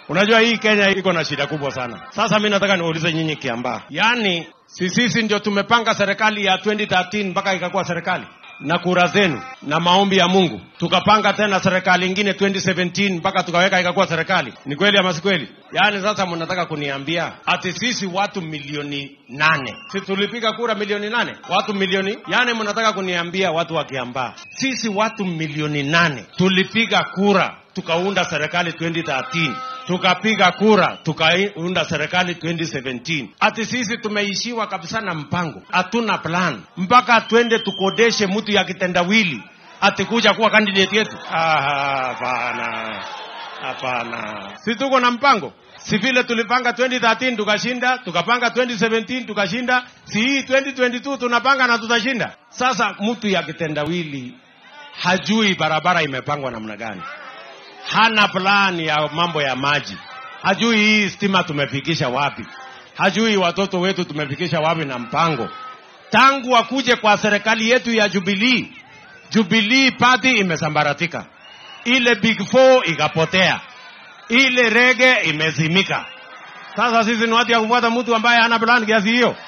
Unajua hii Kenya iko na shida kubwa sana. Sasa mimi nataka niulize nyinyi Kiambaa, yaani si sisi ndio tumepanga serikali ya 2013 mpaka ikakuwa serikali na kura zenu na maombi ya Mungu, tukapanga tena serikali ingine 2017 mpaka tukaweka ikakuwa serikali. Ni kweli ama si kweli? Yaani sasa mnataka kuniambia ati sisi watu milioni nane, si tulipiga kura milioni nane, watu milioni, yaani mnataka kuniambia watu wa Kiambaa, sisi watu milioni nane tulipiga kura tukaunda serikali 2013 tukapiga kura tukaunda serikali 2017. Ati sisi tumeishiwa kabisa na mpango, hatuna plan mpaka twende tukodeshe mtu ya kitendawili ati kuja kuwa candidate yetu. Ah, Hapana, hapana, si tuko na mpango si vile tulipanga 2013 tukashinda, tukapanga 2017 tukashinda, si hii 2022 tunapanga na tutashinda. Sasa mtu ya kitendawili hajui barabara imepangwa namna gani hana plan ya mambo ya maji, hajui hii stima tumefikisha wapi, hajui watoto wetu tumefikisha wapi na mpango. Tangu akuje kwa serikali yetu ya Jubilee, Jubilee party imesambaratika, ile big four ikapotea, ile rege imezimika. Sasa sisi ni watu ya kufuata mtu ambaye hana plan kiasi hiyo?